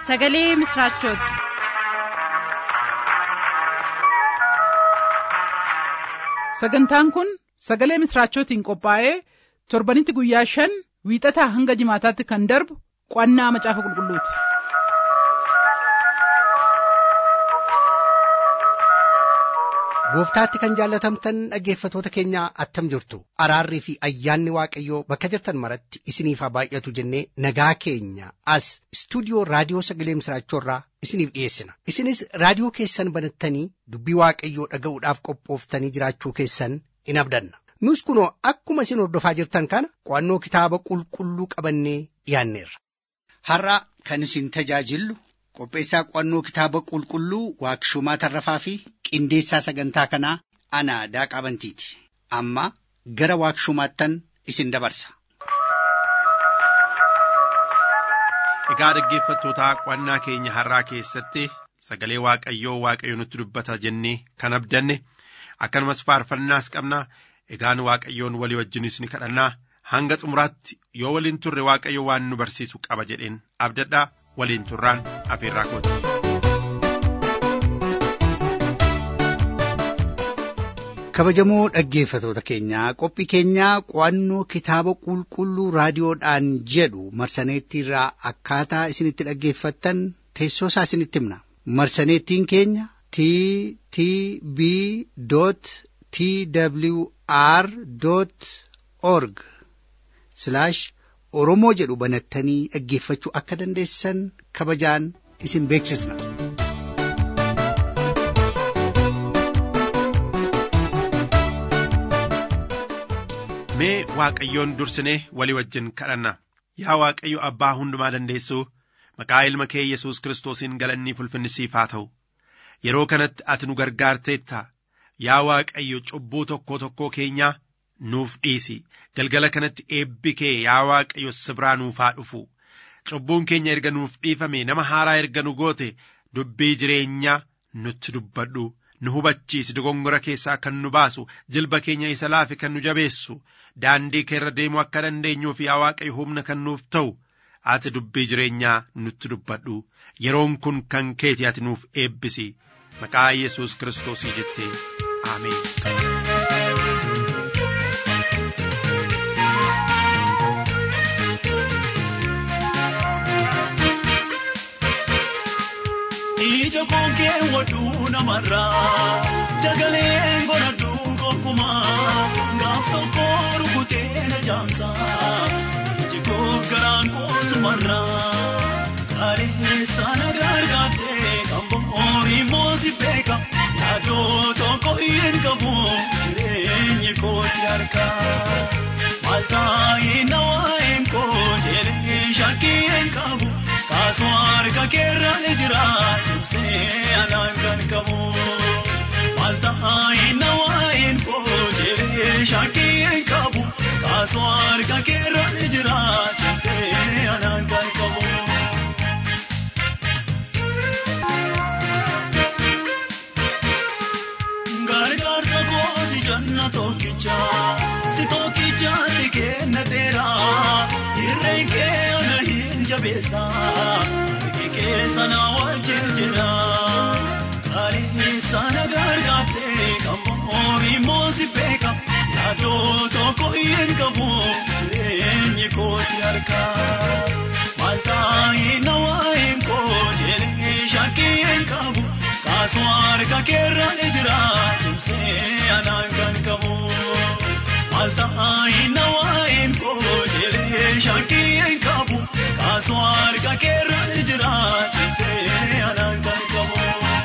sagalee misiraachooti. sagantaan kun sagalee misiraachootiin qophaa'ee torbanitti guyyaa shan wiixataa hanga jimaataatti kan darbu qo'annaa macaafa qulqulluuti. gooftaatti kan jaallatamtan dhaggeeffatoota keenya attam jirtu araarrii fi ayyaanni waaqayyoo bakka jirtan maratti isiniif haa baay'atu jennee nagaa keenya as istuudiyoo raadiyoo sagalee misiraachoorraa isiniif dhiyeessina isinis raadiyoo keessan banattanii dubbii waaqayyoo dhaga'uudhaaf qophooftanii jiraachuu keessan in abdanna nus kunoo akkuma isin hordofaa jirtan kana qo'annoo kitaaba qulqulluu qabannee dhiyaanneerra. har'a kan isin tajaajillu qopheessaa qo'annoo kitaaba qulqulluu waaqshumaa tarrafaa fi qindeessaa sagantaa kanaa ana daaqaa bantiiti amma gara waaqshumaattan isin dabarsa. Egaa dhaggeeffattootaa qo'annaa keenya har'aa keessatti sagalee waaqayyoo waaqayyo nutti dubbata jennee kan abdanne akkanumas faarfannaas qabna egaan waaqayyoon walii wajjinis ni kadhannaa hanga xumuraatti yoo waliin turre waaqayyo waan nu barsiisu qaba jedheen abdadhaa waliin turraan afeerraa kooti. kabajamoo dhaggeeffatoota keenyaa qophii keenyaa qo'annoo kitaaba qulqulluu raadiyoodhaan jedhu marsaneettiirraa akkaataa isinitti dhaggeeffattan teessoo isaa isinitti himna marsaneettiin keenya t t b t w r org oromoo jedhu banattanii dhaggeeffachuu akka dandeessan kabajaan isin beeksisna. Mee Waaqayyoon dursinee walii wajjin kadhanna. Yaa Waaqayyo Abbaa hundumaa dandeessuu maqaa ilma kee Yesuus Kiristoosiin galannii ulfinni siif haa ta'u. Yeroo kanatti ati nu gargaarteetta. Yaa Waaqayyo cubbuu tokkoo tokkoo keenyaa nuuf dhiisi. Galgala kanatti eebbi kee yaa Waaqayyo sibiraa nuuf haa dhufu. Cubbuun keenya erga nuuf dhiifame nama haaraa erga nu goote dubbii jireenyaa nutti dubbadhu. nu hubachiisi dogongora keessaa kan nu baasu jilba keenya isa laafe kan nu jabeessu daandii keerra deemuu akka dandeenyuuf yaa waaqayyo humna kan nuuf ta'u ati dubbii jireenyaa nutti dubbadhu yeroon kun kan keeti ati nuuf eebbisi maqaa yesus kiristoosii jettee aameen. ija kookee waduu namarraa dagaleen godhadhu gonkumaa gaaf tokko rukutee na jaamsa iji koof garaan koosumarraa kaleessa na gargaartee kan bo'oorii moosi beeka yaadoo tokko hin qabu jireenyi kooti harka maltaa'ee na waa'een koo jedhee shakkii hin qabu. kaasuu harka keerra ni jira cimsee anaan kan qabu maal ta'aayin na waa'een koo jedhee shakkii hin qabu kaasuu harka keerra ni jira cimsee anaan kan qabu. Gargaarsa kooti janna tokkicha si tokkichaatti kenna dheeraa hirreen kee ana hin jabeessa harki keessa na wajjin jira kaleessa na gargaarte kan bo'oorii moosi beeka yaadoo tokko hin qabu jireenyi kooti harka maal ta'ee na waa'een koo jedhee shakkii hin qabu kaasuu harka keerra ni jira cimsee anaan kan qabu. maal ta'aayin na waa'een koo jedhee shakkii hin qabu kaasuu harka keerra ni jira cimsee anaan kan qabu.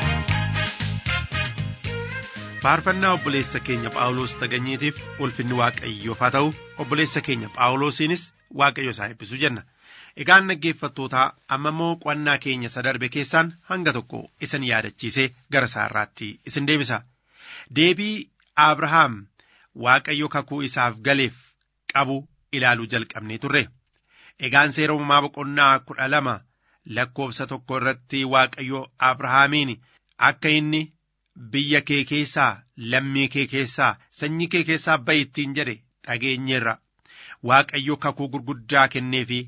Faarfannaa obboleessa keenya Phaawulos Taganyiitiif ulfinni Waaqayyoof haa ta'u obboleessa keenya Phaawulosiinis Waaqayyo isaa eebbisu jenna. Egaan dhaggeeffattootaa amma immoo qo'annaa keenya isa darbe keessaan hanga tokko isin yaadachiisee gara isaarraatti isin deebisa. Deebii Abrahaam Waaqayyo kakuu isaaf galeef qabu ilaaluu jalqabnee turre. Egaan seera uumamaa boqonnaa kudha lama lakkoofsa tokko irratti Waaqayyo Abrahaamiin akka inni biyya kee keessaa lammii kee keessaa sanyii kee keessaa ba'i ittiin jedhe dhageenyeerra. Waaqayyo kakuu gurguddaa kenneefi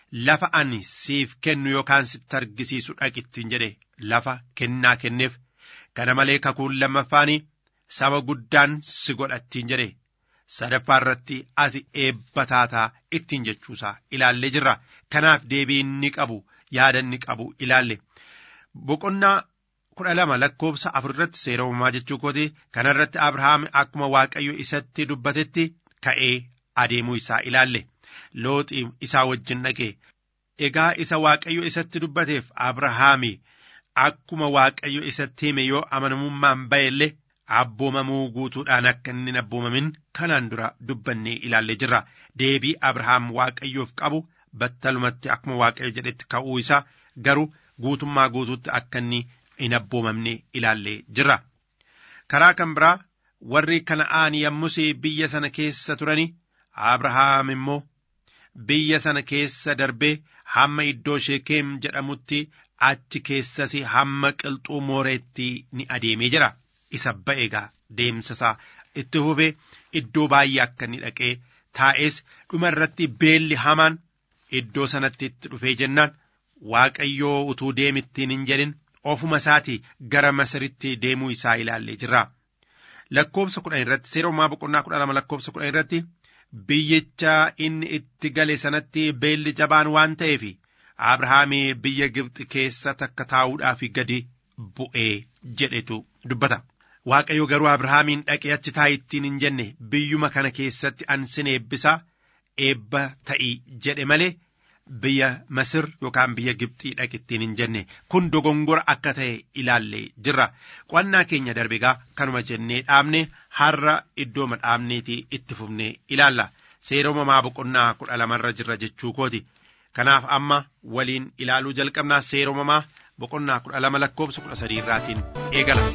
lafa ani siif kennu yookaan sitti argisiisu dhaqittiin jedhe lafa kennaa kenneef kana malee kakuun lammaffaanii saba guddaan si godhattiin jedhe sadaffaa irratti ati eebba taataa ittiin jechuusaa ilaallee jirra kanaaf deebii inni qabu yaada inni qabu ilaalle boqonnaa kudha lama lakkoofsa afur irratti seera uumamaa jechuu kooti kanarratti abrahaam akkuma waaqayyo isatti dubbatetti ka'ee adeemuu isaa ilaalle looxi isaa wajjin dhaqe egaa isa waaqayyo isatti dubbateef abrahaami akkuma waaqayyo isatti hime yoo amanamummaan ba'ellee abboomamuu guutuudhaan akka inni hin abboomamin kanaan dura dubbannee ilaallee jirra deebii abrahaam waaqayyoof qabu battalumatti akkuma waaqayyo jedhetti ka'uu isaa garuu guutummaa guutuutti akka inni hin abboomamne ilaallee jirra karaa kan biraa warri kana'aan yommus biyya sana keessa turani abrahaam immoo biyya sana keessa darbee hamma iddoo sheekeem jedhamutti achi keessas hamma qilxuu mooreetti ni adeemee jira isa ba'eegaa deemsasaa itti fufee iddoo baay'ee akka inni dhaqee taa'es dhuma irratti beelli hamaan iddoo sanatti itti dhufee jennaan waaqayyoo utuu deemittiin hin jedhin ofuma isaatii gara masiritti deemuu isaa ilaallee jirra. Lakkoobsa kudhan irratti seera uumaa boqonnaa kudha lama lakkoobsa kudhan irratti biyyicha inni itti gale sanatti beelli jabaan waan ta'eef Abrahaamii biyya Gibxi keessa takka taa'uudhaaf gadi bu'ee jedhetu dubbata. Waaqayyo garuu Abrahaamiin dhaqee achi taa'ittiin hin jenne biyyuma kana keessatti an sin eebbisaa eebba ta'ii jedhe malee biyya Masir yookaan biyya Gibxii dhaqittiin hin jenne kun dogongora akka ta'e ilaallee jirra. Qo'annaa keenya darbegaa kanuma jennee dhaabne har'a iddooma dhaabneetii itti fufnee ilaalla. Seera uumamaa boqonnaa kudha lamarra jirra jechuu kooti. Kanaaf amma waliin ilaaluu jalqabnaa seera uumamaa boqonnaa kudha lama lakkoobsa kudha sadii irraatiin eegala.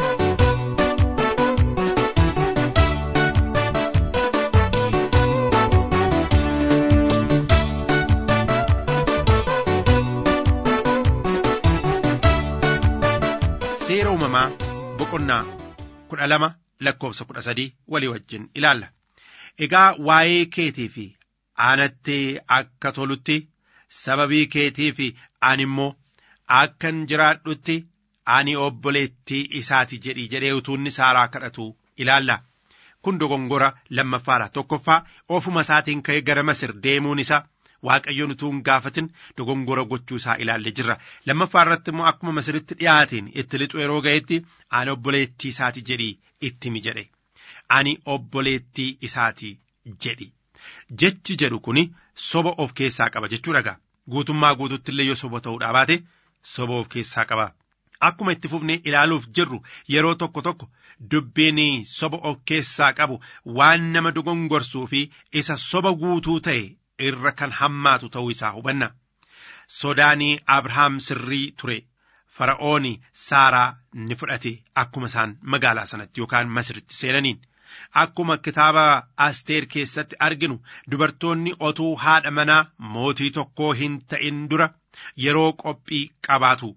seera uumamaa boqonnaa kudha lama lakkoobsa kudha sadii walii wajjin ilaalla. Egaa waa'ee keetii fi aanatti akka tolutti sababii keetii fi ani immoo akkan jiraadhutti ani obboleettii isaati jedhii jedhee utuunni saaraa kadhatu ilaalla. Kun dogongora lammaffaadha. Tokkoffaa ofuma isaatiin ka'ee gara Masir deemuun isaa Waaqayyoon utuu hin gaafatin dogongora gochuu isaa ilaallee jirra. Lammaffaa irratti immoo akkuma Masiritti dhiyaateen itti lixu yeroo ga'etti ani obboleettii isaati jedhii ittimi jedhe. Ani obboleettii isaati jedhi. Jechi jedhu kuni soba of keessaa qaba jechuudha gaa. Guutummaa guututti illee yoo soba ta'uudhaa baate soba of keessaa qaba. Akkuma itti fufnee ilaaluuf jirru yeroo tokko tokko dubbiin soba of keessaa qabu waan nama dogongorsuu fi isa soba guutuu ta'e irra kan hammaatu ta'uu isaa hubanna. Sodaanii Abrahaam sirrii ture. Fara'ooni Saaraa ni fudhate akkuma isaan magaalaa sanatti yookaan Masiritti seenaniin. Akkuma kitaaba Asteer keessatti arginu dubartoonni otuu haadha manaa mootii tokkoo hin ta'in dura yeroo qophii qabaatu.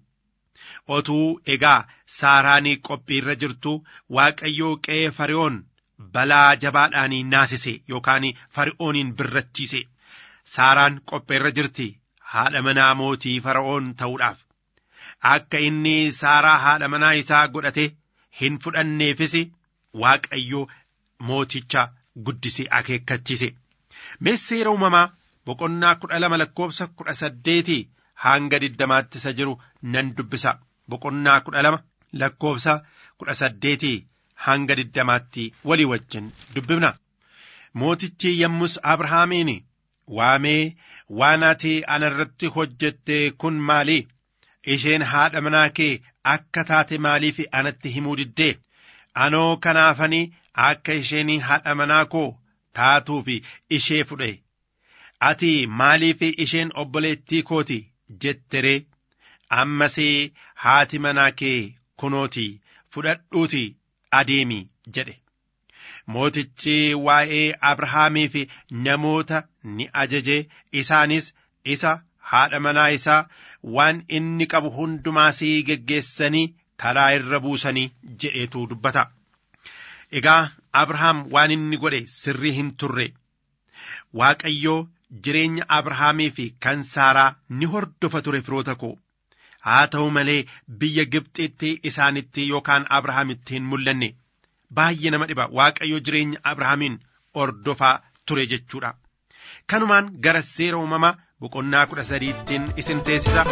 Otuu egaa Saaraanii qophii irra jirtu Waaqayyoo qe'ee Fari'oon balaa jabaadhaanii naasise yookaan Fari'ooniin birrachiise. Saaraan qophii irra jirti haadha manaa mootii Fara'oon ta'uudhaaf. Akka inni Saaraa haadha manaa isaa godhate hin fudhanneefis Waaqayyo mooticha guddisee akeekkachiise. Mee seera uumamaa boqonnaa kudha lama lakkoofsa kudha saddeetii hanga diddamaatti isa jiru nan dubbisa. Boqonnaa kudha lama lakkoofsa kudha saddeetii hanga diddamaatti walii wajjin dubbifna. Mootichi yommus Abrahaamiin waamee waan ati anarratti hojjette kun maali? Isheen haadha manaa kee akka taate maaliif anatti himuu diddee? Anoo kanaafanii akka isheen haadha manaa koo taatuuf ishee fudhe. Ati maaliif isheen obboleettii kooti jetteree? Ammas haati manaa kee kunooti fudhadhuuti adeemi jedhe. Mootichi waa'ee Abrahaamii fi namoota ni ajaje isaanis isa haadha manaa isaa waan inni qabu hundumaasii geggeessanii karaa irra buusanii jedheetu dubbata. Egaa Abrahaam waan inni godhe sirrii hin turre. Waaqayyoo jireenya abrahaamii fi kan saaraa ni hordofa ture firoota koo haa ta'u malee biyya gibxitti isaanitti yookaan abrahaamitti hin mul'anne baay'ee nama dhiba waaqayyo jireenya abrahaamiin hordofaa ture jechuudha kanumaan gara seera uumamaa boqonnaa kudha sadiittiin isin seensisa.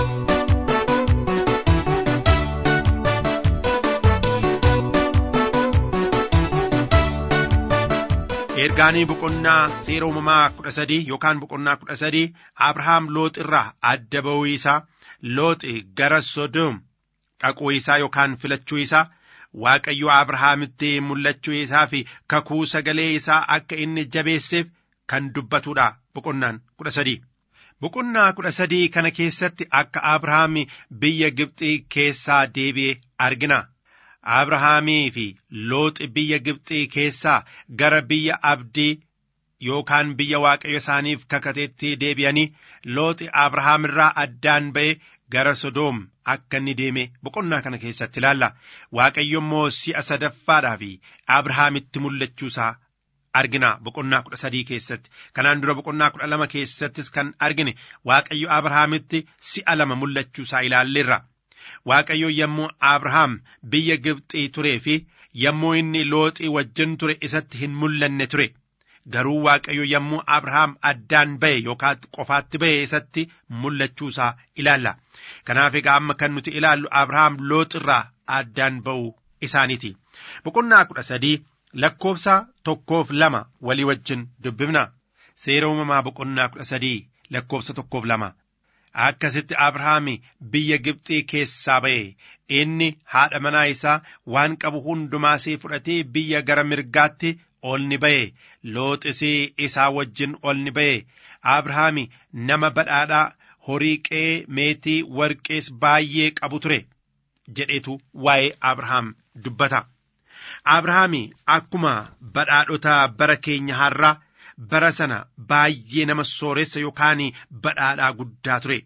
ergaanii boqonnaa seera uumamaa kudha sadii yookaan boqonnaa kudha sadii abrahaam loox irraa adda ba'uu isaa looxi gara sodoom dhaquu isaa yookaan filachuu isaa waaqayyo abrahaamitti mul'achuu isaa fi kakuu sagalee isaa akka inni jabeesseef kan dubbatudha boqonnaan kudha sadii. boqonnaa kudha sadii kana keessatti akka abrahaam biyya gibxii keessaa deebi'e argina. abrahaamii fi looxi biyya gibxii keessaa gara biyya abdii yookaan biyya waaqayyo isaaniif kakateetti deebi'anii looxi abrahaam irraa addaan ba'e gara sodoom akka inni deeme boqonnaa kana keessatti ilaalla waaqayyo immoo si'a sadaffaadhaa fi abrahaamitti mul'achuusaa argina boqonnaa kudha sadii keessatti kanaan dura boqonnaa kudha lama keessattis kan argine waaqayyo abrahaamitti si'a lama mul'achuusaa ilaalleerra. Waaqayyo yommuu Abrahaam biyya Gibxii turee fi yommuu inni looxii wajjin ture isatti hin mul'anne ture. Garuu Waaqayyo yommuu Abrahaam addaan ba'e yookaan qofaatti ba'e isatti mul'achuusaa ilaalla. Kanaaf egaa amma kan nuti ilaallu Abrahaam looxirraa addaan ba'uu isaaniiti. Boqonnaa kudha sadii lakkoofsa tokkoof lama walii wajjin dubbifna. Seera uumamaa boqonnaa kudha sadii lakkoofsa tokkoof lama. akkasitti abrahaam biyya gibxii keessaa ba'e inni haadha manaa isaa waan qabu hundumaasii fudhatee biyya gara mirgaatti ol ni ba'e looxisii isaa wajjin ol ni ba'e abrahaam nama badhaadhaa horii qe'ee meetii warqees baay'ee qabu ture jedhetu waa'ee abrahaam dubbata abrahaam akkuma badhaadhota bara keenya har'aa bara sana baay'ee nama sooressa yookaan badhaadhaa guddaa ture.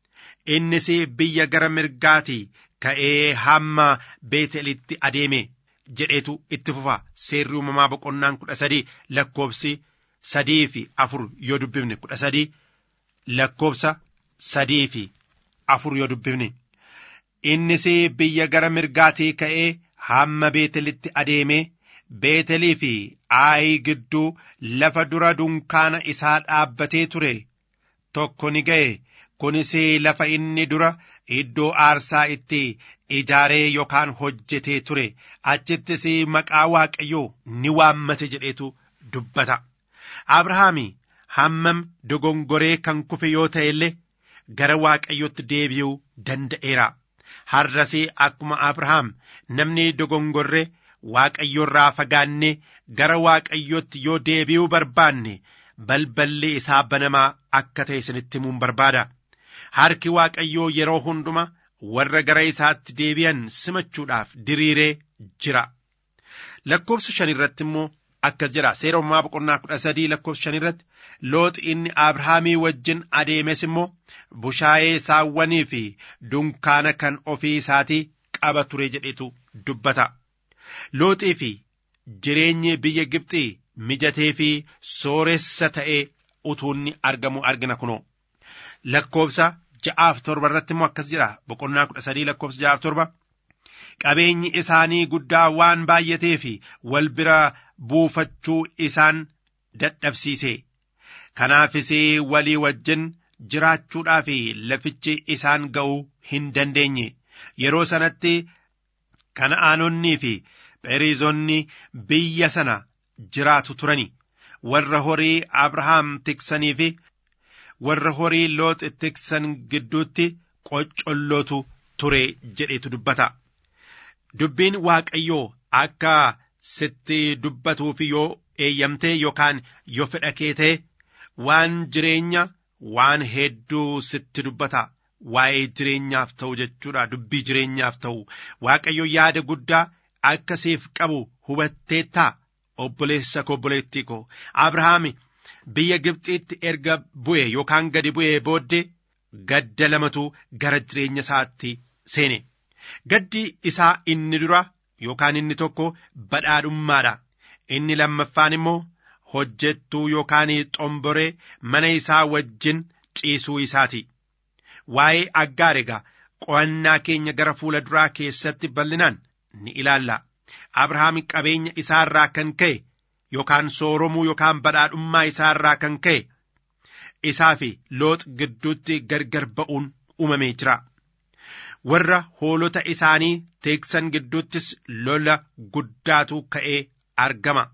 Innis biyya gara mirgaatii ka'ee hamma beetelitti adeeme jedhetu itti fufa seerri uumamaa boqonnaan kudha sadii lakkoofsi sadii fi afur yoo dubbifne kudha sadii lakkoofsa sadii fi afur yoo dubbifne. Innis biyya gara mirgaatii ka'ee hamma beetelitti adeeme beetelii fi aayi gidduu lafa dura dunkaana isaa dhaabbatee ture tokko ni ga'e kunis lafa inni dura iddoo aarsaa itti ijaaree yookaan hojjetee ture achittis maqaa waaqayyoo ni waammate jedheetu dubbata abrahaam hammam dogongoree kan kufe yoo ta'e illee gara waaqayyotti deebi'uu danda'eera har'as akkuma abrahaam namni dogongorree waaqayyorraa fagaannee gara waaqayyotti yoo deebi'uu barbaanne balballi isaa banamaa akka ta'e isinitti himuun barbaada harki waaqayyoo yeroo hunduma warra gara isaatti deebi'an simachuudhaaf diriiree jira lakkoofsa shan irratti immoo akkas jira seera uumamaa boqonnaa kudha sadii lakkoofsa shan irratti looxi inni abrahaamii wajjin adeemes immoo bushaayee saawwanii fi dunkaana kan ofii isaatii qaba ture jedhetu dubbata. looxii fi jireenyi biyya Gibxii mijatee fi sooressa ta'ee utuunni argamu argina kunoo lakkoofsa ja'aaf torba irratti immoo akkas jira boqonnaa kudha sadii lakkoofsa ja'aaf torba qabeenyi isaanii guddaa waan baay'atee fi wal bira buufachuu isaan dadhabsiise kanaafis walii wajjin jiraachuudhaaf lafichi isaan ga'uu hin dandeenye yeroo sanatti kana'aanonnii fi Pheriizonni biyya sana jiraatu turani warra horii Abrahaam tiksanii fi warra horii Loox tiksan gidduutti qoccollootu ture jedhetu dubbata. Dubbiin Waaqayyoo akka sitti dubbatuuf yoo eeyyamtee yookaan yoo fedha kee ta'e waan jireenya waan hedduu sitti dubbata. Waa'ee jireenyaaf ta'u jechuudha dubbii jireenyaaf ta'u Waaqayyo yaada guddaa akka siif qabu hubatteettaa obboleessa koo obboleettii koo Abrahaam biyya Gibxiitti erga bu'e yookaan gadi bu'ee booddee gadda lamatu gara jireenya isaatti seene. Gaddi isaa inni dura yookaan inni tokko badhaadhummaadha. Inni lammaffaan immoo hojjettuu yookaan xomboree mana isaa wajjin ciisuu isaati. Waa'ee aggaar egaa qo'annaa keenya gara fuula duraa keessatti bal'inaan ni ilaalla. Abrahaam qabeenya isaarraa kan ka'e yookaan sooromuu yookaan badhaadhummaa isaarraa kan ka'e isaa fi loox gidduutti gargar ba'uun uumamee jira. Warra hoolota isaanii teeksan gidduuttis lola guddaatu ka'ee argama.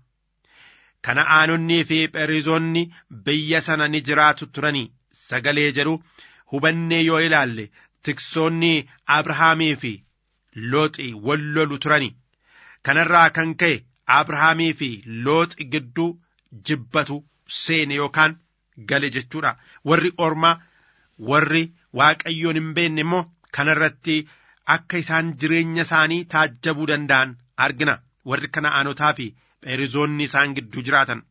Kana'aanonnii fi pherizoonni biyya sana ni jiraatu turanii sagalee jedhu hubannee yoo ilaalle tiksoonni Abrahaamii fi looxi wal lolu turani. Kanarraa kan ka'e Abrahaamii fi looxi gidduu jibbatu seene yookaan gale jechuudha. Warri ormaa warri waaqayyoon hin beekne immoo kanarratti akka isaan jireenya isaanii taajjabuu danda'an argina. Warri kana'aanotaa fi pherizoonni isaan gidduu jiraatan.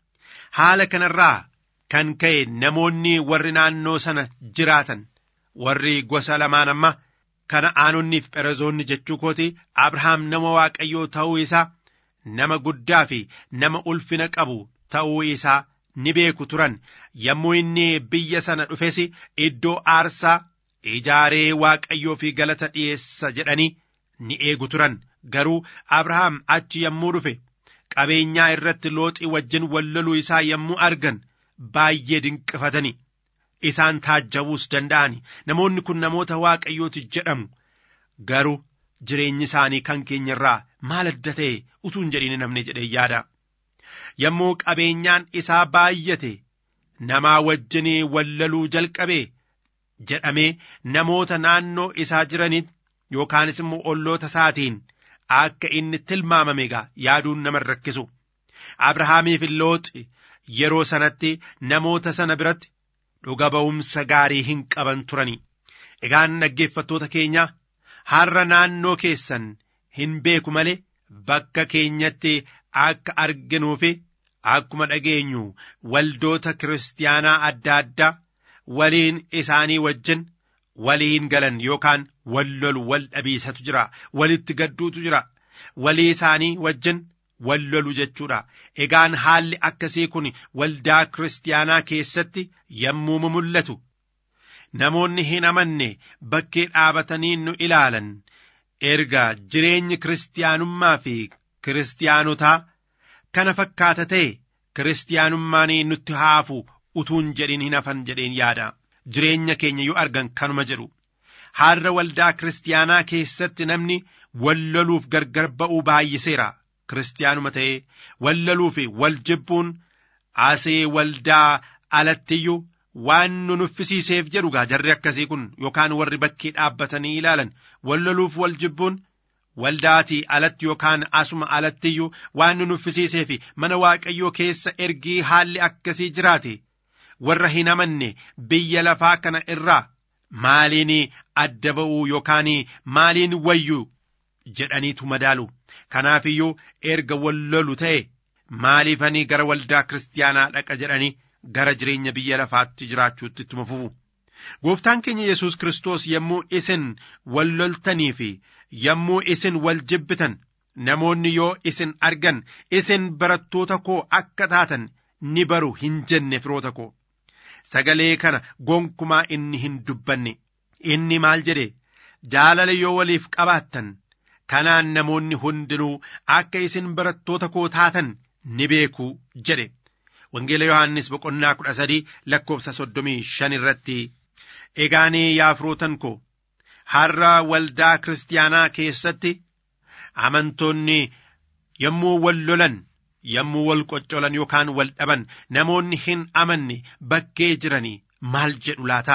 Haala kanarraa kan ka'e namoonni warri naannoo sana jiraatan warri gosa lamaan amma kana'aanonnii fi pherizoonni jechuu kooti Abrahaam nama waaqayyoo ta'uu isaa nama guddaa fi nama ulfina qabu ta'uu isaa ni beeku turan yommuu inni biyya sana dhufes iddoo aarsaa ijaaree waaqayyoo fi galata dhiyeessa jedhanii ni eegu turan garuu Abrahaam achi yommuu dhufe qabeenyaa irratti looxii wajjin walloluu isaa yommuu argan baay'ee dinqifatani isaan taajjabuus danda'ani namoonni kun namoota waaqayyooti jedhamu garuu jireenyi isaanii kan keenya irraa maal adda ta'e utuu hin jedhin namni jedhee yaada yommuu qabeenyaan isaa baay'ate namaa wajjin wallaluu jalqabe jedhamee namoota naannoo isaa jiranitti yookaanis immoo olloota isaatiin akka inni tilmaamame egaa yaaduun nama rakkisu abrahaamiif looxi yeroo sanatti namoota sana biratti dhuga ba'umsa gaarii hin qaban turani egaan dhaggeeffattoota keenya har'a naannoo keessan hin beeku malee bakka keenyatti akka arginuufi akkuma dhageenyu waldoota kiristaanaa adda addaa waliin isaanii wajjin waliin galan yookaan wal lolu wal dhabiisatu jira walitti gadduutu jira walii isaanii wajjin wal lolu jechuudha egaan haalli akkasii kun waldaa kiristaanaa keessatti yommuu mul'atu namoonni hin amanne bakkee dhaabatanii nu ilaalan erga jireenyi kiristaanummaa fi kiristaanotaa kana fakkaata ta'e kiristaanummaan nutti haafu utuun jedhin hin hafan jedheen yaada jireenya keenya yoo argan kanuma jedhu har'a waldaa kiristaanaa keessatti namni walloluuf gargar ba'uu baay'iseera kiristaanuma ta'ee wallaluu fi wal jibbuun asee waldaa alattiyyuu waan nu nuffisiiseef jedhu gaa jarri akkasii kun yookaan warri bakkee dhaabbatanii ilaalan wallaluuf wal jibbuun waldaatii alatti yookaan asuma alattiyyuu waan nu nuffisiisee fi mana waaqayyoo keessa ergii haalli akkasii jiraate warra hin amanne biyya lafaa kana irraa maaliin adda ba'uu yookaan maaliin wayyuu jedhaniitu madaalu kanaaf iyyuu erga wallolu ta'e maaliifanii gara waldaa kiristaanaa dhaqa jedhanii gara jireenya biyya lafaatti jiraachuutti ittuma fufu. Gooftaan keenya Yesuus Kiristoos yommuu isin wal loltanii fi yommuu isin wal jibbitan namoonni yoo isin argan isin barattoota koo akka taatan ni baru hin jenne firoota koo. Sagalee kana gonkumaa inni hin dubbanne. Inni maal jedhe jaalala yoo waliif qabaattan kanaan namoonni hundinuu akka isin barattoota koo taatan ni beeku jedhe. Wangeela Yohaannis boqonnaa kudha sadii lakkoofsa soddomii shan irratti egaanii yaa firootan koo har'a waldaa kiristaanaa keessatti amantoonni yommuu wal lolan yommuu wal qoccolan yookaan wal dhaban namoonni hin amanne bakkee jiranii maal jedhu laata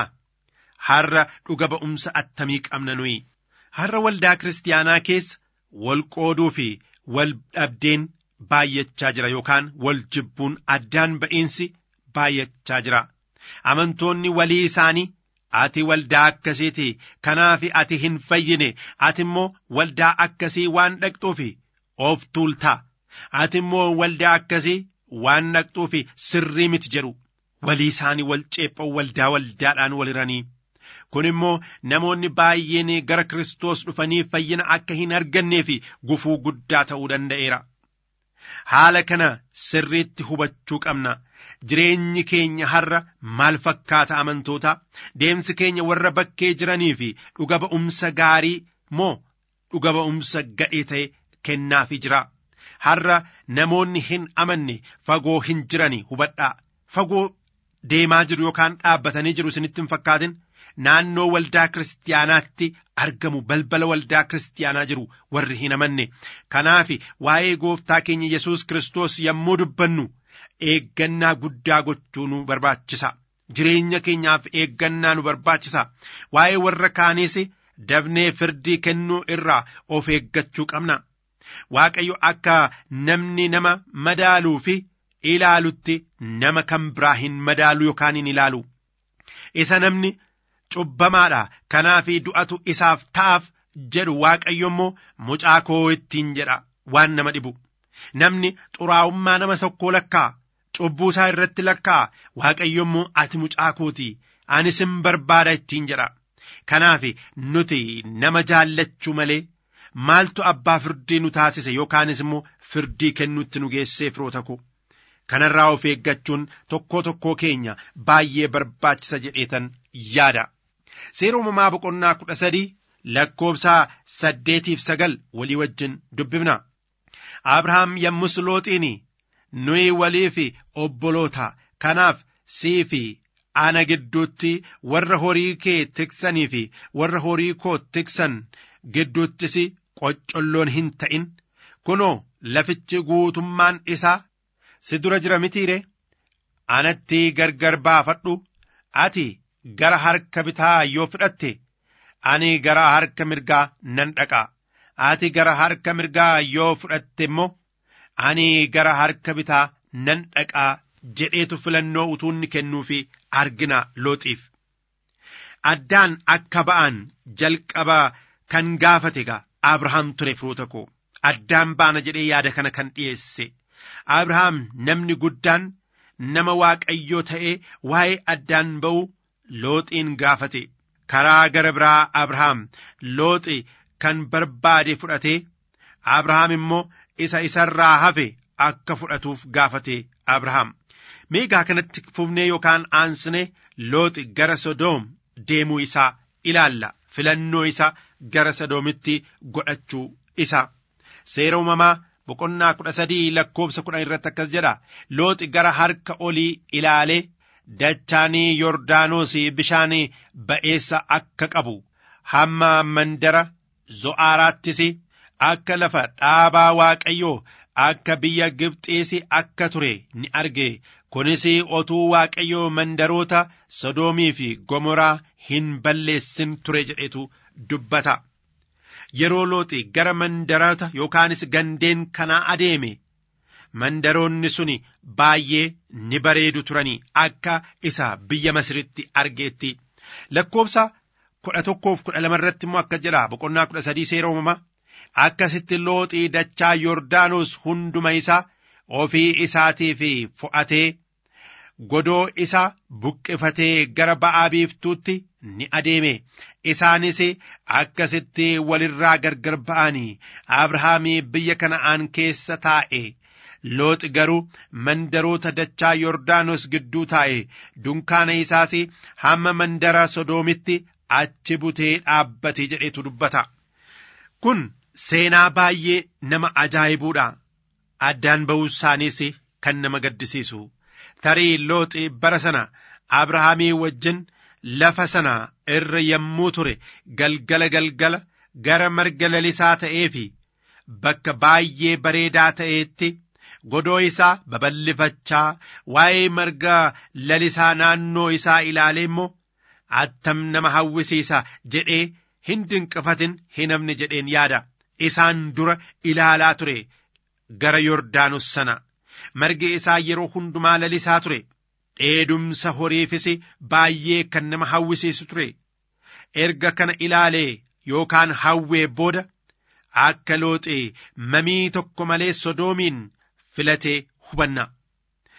har'a dhuga ba'umsa attamii qabna nuyi har'a waldaa kiristaanaa keessa wal qooduu fi wal dhabdeen baay'achaa jira yookaan wal jibbuun addaan ba'iinsi baay'achaa jira amantoonni walii isaanii ati waldaa akkasiiti kanaaf ati hin fayyine ati immoo waldaa akkasii waan dhaqxuufi of tuultaa ati immoo waldaa akkasii waan dhaqxuufi sirrii miti jedhu walii isaanii wal ceephan waldaa waldaadhaan waliranii kun immoo namoonni baay'een gara Kiristoos dhufanii fayyina akka hin arganneef gufuu guddaa ta'uu danda'eera. haala kana sirriitti hubachuu qabna jireenyi keenya har'a maal fakkaata amantoota deemsi keenya warra bakkee jiranii fi dhuga ba'umsa gaarii moo dhuga ba'umsa gadhee ta'e kennaafii jira har'a namoonni hin amanne fagoo hin jirani hubadhaa fagoo deemaa jiru yookaan dhaabbatanii jiru isinitti hin fakkaatin naannoo waldaa kiristaanaatti argamu balbala waldaa kiristaanaa jiru warri hin amanne kanaaf waa'ee gooftaa keenya yesus kiristoos yommuu dubbannu eeggannaa guddaa gochuu nu barbaachisa jireenya keenyaaf eeggannaa nu barbaachisa waa'ee warra kaaniis dabnee firdii kennuu irraa of eeggachuu qabna waaqayyo akka namni nama madaaluu fi ilaalutti nama kan biraa hin madaalu yookaan hin ilaalu isa namni cubbamaadha kanaaf du'atu isaaf ta'aaf jedhu waaqayyo immoo mucaa koo ittiin jedha waan nama dhibu namni xuraa'ummaa nama tokkoo lakkaa cubbuu isaa irratti lakkaa waaqayyo immoo ati mucaa kooti ani sin barbaada ittiin jedha kanaaf nuti nama jaallachuu malee maaltu abbaa firdii nu taasise yookaanis immoo firdii kennuutti nu geessee firoota koo kanarraa of eeggachuun tokkoo tokkoo keenya baay'ee barbaachisa jedheetan yaada seera uumamaa boqonnaa kudha sadii lakkoobsa saddeetiif sagal walii wajjin dubbifna abrahaam yommus looxiin nuyi walii fi obboloota kanaaf sii fi ana gidduutti warra horii kee tiksanii fi warra horii koo tiksan gidduuttis qoccolloon hin ta'in kunoo lafichi guutummaan isaa si dura jira mitiire anatti gargar baafadhu ati gara harka bitaa yoo fudhatte ani gara harka mirgaa nan dhaqa ati gara harka mirgaa yoo fudhatte immoo ani gara harka bitaa nan dhaqaa jedheetu filannoo utuu inni kennuufi argina looxiif addaan akka ba'an jalqaba kan gaafate gaa abrahaam ture firoota koo addaan baana jedhee yaada kana kan dhiyeesse abrahaam namni guddaan nama waaqayyoo ta'ee waa'ee addaan ba'u looxiin gaafate karaa gara biraa abrahaam looxi kan barbaade fudhate abrahaam immoo isa isarraa hafe akka fudhatuuf gaafate abrahaam meegaa kanatti fufnee yookaan aansine looxi gara sodoom deemuu isaa ilaalla filannoo isa gara sodoomitti godhachuu isa seera uumamaa boqonnaa kudha sadii lakkoobsa kudhan irratti akkas jedha looxi gara harka olii ilaalee dachaanii yordaanos bishaan ba'eessa akka qabu hamma mandara zo'aaraattis akka lafa dhaabaa waaqayyoo akka biyya gibxiis akka ture ni arge kunis otuu waaqayyoo mandaroota sodoomii fi gomoraa hin balleessin ture jedhetu dubbata yeroo looxi gara mandaroota yookaanis gandeen kanaa adeeme mandaroonni sun baay'ee ni bareedu turanii akka isa biyya masiritti argeetti lakkoobsa kudha tokkoof kudha lama irratti immoo akka jedha boqonnaa kudha sadii seera uumamaa akkasitti looxii dachaa yordaanos hunduma isaa ofii isaatiif fo'atee godoo isa buqqifatee gara ba'aa biiftuutti ni adeeme isaanis akkasitti walirraa gargar ba'anii abrahaamii biyya kana'aan keessa taa'e looxi garuu mandaroota dachaa yordaanos gidduu taa'e dunkaana isaas hamma mandara sodoomitti achi butee dhaabbate jedhetu dubbata kun seenaa baay'ee nama ajaa'ibuudha addaan ba'uu isaaniis kan nama gaddisiisu tarii looxi bara sana abrahaamii wajjin lafa sana irra yommuu ture galgala galgala gara marga lalisaa ta'ee fi bakka baay'ee bareedaa ta'eetti godoo isaa babal'ifachaa waa'ee marga lalisaa naannoo isaa ilaalee immoo attam nama hawwisiisa jedhee hin dinqifatin hin hafne jedheen yaada isaan dura ilaalaa ture gara yordaanos sana margi isaa yeroo hundumaa lalisaa ture dheedumsa horiifis baay'ee kan nama hawwisiisu ture erga kana ilaalee yookaan hawwee booda akka looxi mamii tokko malee sodoomiin filatee hubanna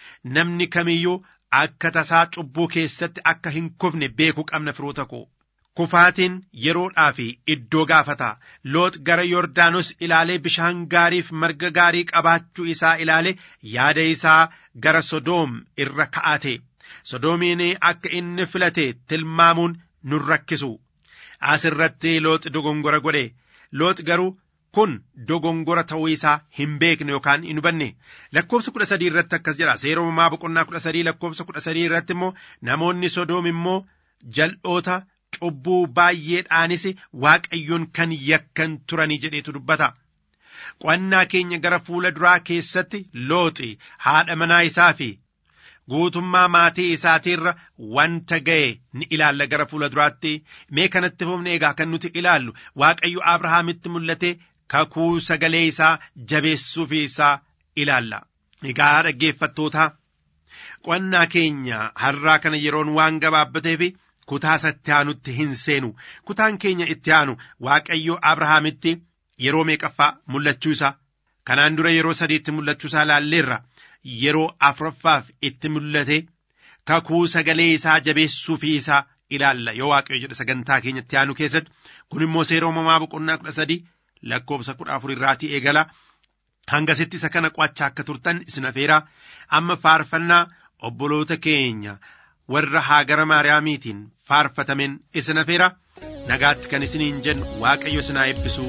namni kamiyyuu akka tasaa cubbuu keessatti akka hin kufne beekuu qabna firoota koo kufaatiin yeroodhaa fi iddoo gaafata loox gara yordaanos ilaalee bishaan gaariif marga gaarii qabaachuu isaa ilaale yaada isaa gara sodoom irra ka'ate sodoomiin akka inni filate tilmaamuun nun rakkisu as irratti loox dogongora godhe loox garuu kun dogongora ta'uu isaa hin beekne yookaan hin hubanne lakkoofsa kudha sadii irratti akkas jedha seera uumamaa boqonnaa kudha sadii lakkoofsa kudha sadii irratti immoo namoonni sodoom immoo jal'oota cubbuu baay'eedhaanis waaqayyoon kan yakkan turanii jedheetu dubbata. Qo'annaa keenya gara fuula duraa keessatti looxi haadha manaa isaa fi guutummaa maatii isaatiirra wanta ga'e ni ilaalla gara fuula duraatti mee kanatti fufne egaa kan nuti ilaallu waaqayyo Abrahaamitti mul'ate kakuu sagalee isaa jabeessuufi isaa ilaalla. Egaa dhaggeeffattoota qo'annaa keenya har'aa kana yeroon waan gabaabbateef kutaa itti aanutti hin seenu kutaan keenya itti aanu waaqayyo abrahaamitti yeroo meeqaffaa mul'achuu isaa kanaan dura yeroo sadiitti mul'achuu isaa laalleerra yeroo afuraffaaf itti mul'ate kakuu sagalee isaa jabeessuu fi isaa ilaalla yoo waaqayyo jedha sagantaa keenyatti aanu keessatti kun immoo seera uumamaa boqonnaa kudha sadii lakkoofsa kudha afur irraatii eegala hangasitti isa kana qo'achaa akka turtan isin afeeraa amma faarfannaa obboloota keenya warra haagara maariyaamiitiin faarfatamen isin afeera nagaatti kan isiniin jennu waaqayyo isin haa eebbisu.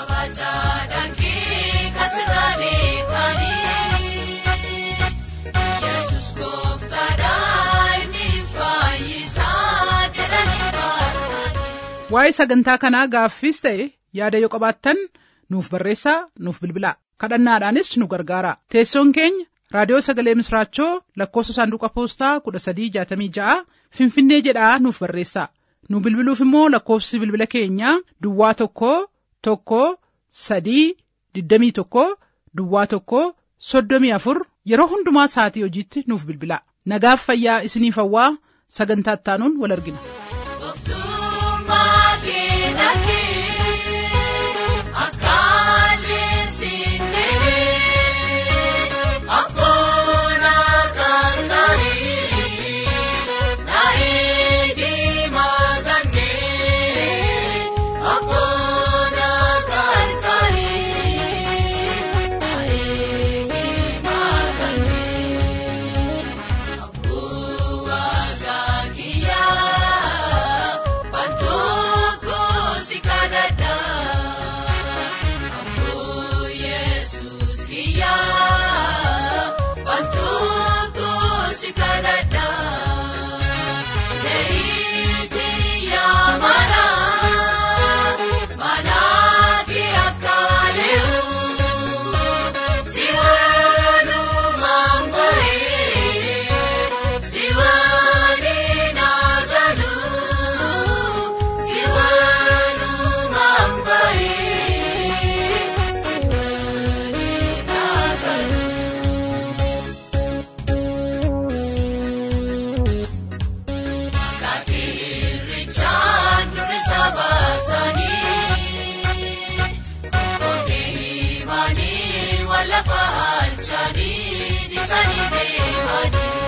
waa'ee sagantaa kanaa gaaffiis ta'e yaada yoo qabaattan nuuf barreessaa nuuf bilbilaa kadhannaadhaanis nu gargaara teessoon keenya raadiyoo sagalee misraachoo lakkoofsa saanduqa poostaa kudha sadii jaatamii ja'a finfinnee jedhaa nuuf barreessaa nu bilbiluuf immoo lakkoofsi bilbila keenyaa duwwaa tokko tokko sadii digdamii tokko duwwaa tokko soddomii afur yeroo hundumaa sa'atii hojiitti nuuf bilbilaa nagaaf fayyaa isiniif hawwaa sagantaa ittaanuun wal argina. lafa halchanii dhiisanii deemanii.